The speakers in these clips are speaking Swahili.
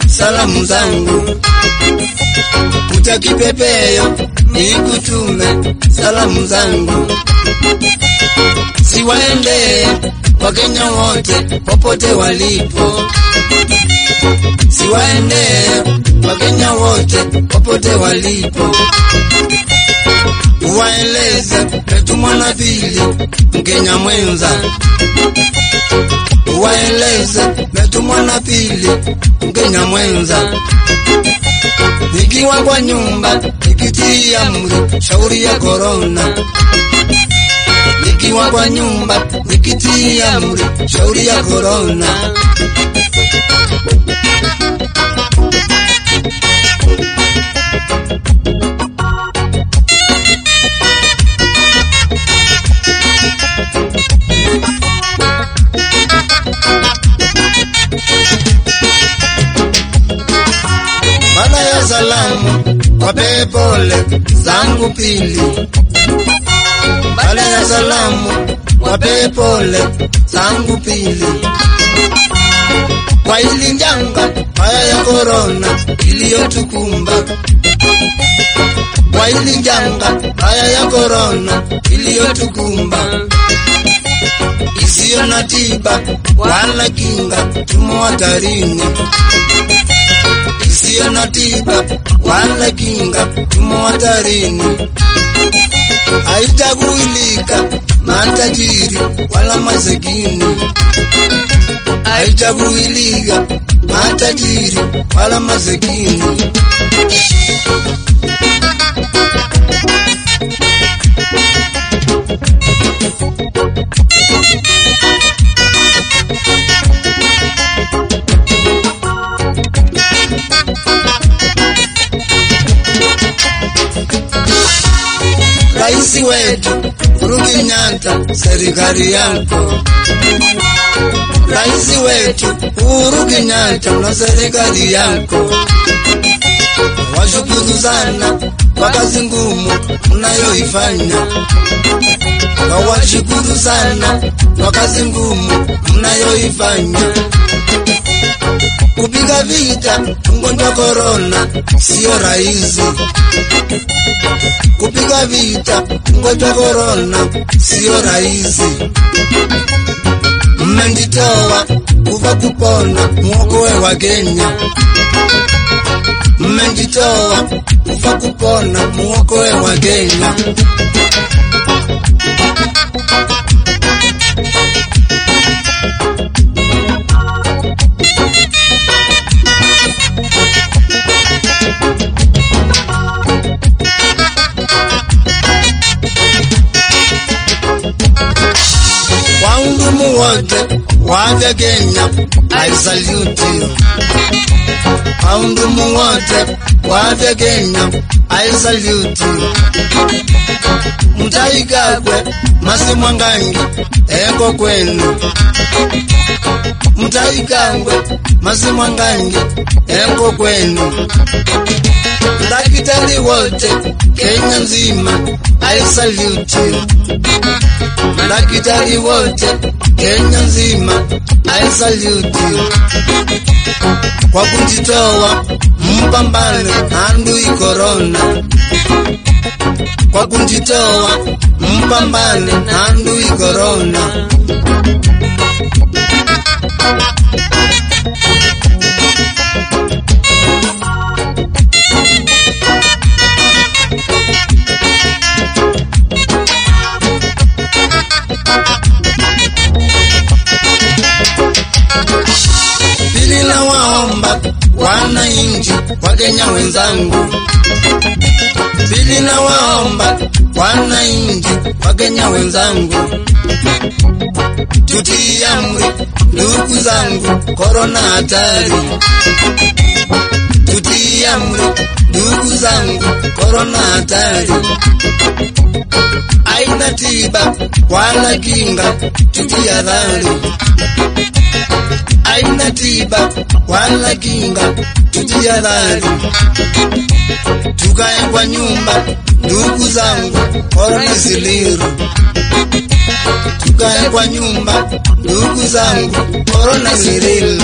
salamu zangu, utakipepeyo nikutume salamu zangu, siwaendee Wakenya wote popote walipo, siwaendee Wakenya wote popote walipo, uwaeleze Petu Mwanapili Mkenya mwenza, uwaeleze Petu Mwanapili Mkenya mwenza, nikiwa kwa nyumba nikitii amri shauri ya korona nikiwa kwa nyumba nikitii amri shauri ya korona. Baada ya salamu wape pole zangu pili baada ya salamu wape pole zangu pili kwa ili njanga haya ya korona iliyotukumba, kwa ili njanga haya ya korona iliyotukumba, isiyo na tiba wala kinga, tumo hatarini isiyo na tiba wala kinga, tumo hatarini haitakuilika matajiri wala masikini, haitakuilika matajiri wala masikini. Rais wetu Uhuru Kenyatta, serikali yako. Rais wetu Uhuru Kenyatta na serikali yako, washukuru sana kwa kazi ngumu mnayoifanya, wawashukuru sana kwa kazi ngumu mnayoifanya kupiga vita ugonjwa korona sio rahisi. Kupiga vita ugonjwa korona sio rahisi. Mmejitoa kuva kupona mwokoe wa Kenya, mmejitoa kuva kupona mwokoe wa Kenya. Wahudumu wote wa afya Kenya, I salute you. Wahudumu wote wa afya Kenya, I salute you. Mtaikagwe Masimwangangi eko kwenu, Mtaikagwe Masimwangangi eko kwenu. Daktari wote Kenya nzima, I salute you. Madaktari wote Kenya nzima, I salute you. Kwa kujitoa mpambane na adui korona, kwa kujitoa mpambane na adui korona. Pili na waomba wananchi wa Kenya wenzangu, pili na waomba wananchi wa Kenya wenzangu, tutii amri ndugu zangu, korona hatari. Tutii amri ndugu zangu, korona hatari. Aina tiba wala kinga, tutihadhari aina tiba wala kinga, tujihadhari, tukae kwa nyumba, ndugu zangu, korona ziliru, tukae kwa nyumba, ndugu zangu, korona ni real.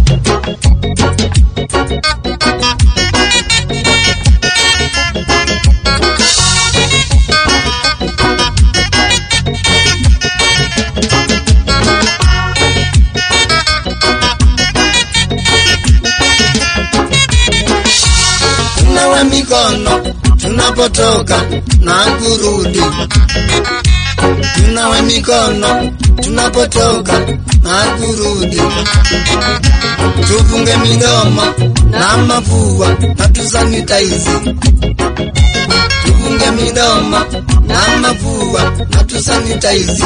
tunawe mikono tunapotoka na kurudi, tunawe mikono tunapotoka na kurudi, tufunge midomo na mapua na tusanitize, tufunge midomo na mapua na tusanitize,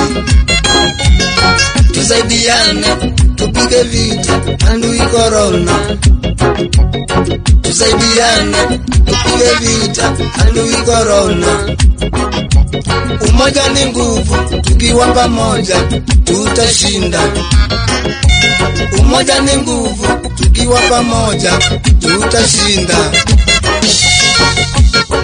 tusaidiane tupige vita adui korona tusaidiane tupige vita adui korona. Umoja ni nguvu, tukiwa pamoja tutashinda. Umoja ni nguvu, tukiwa pamoja tutashinda.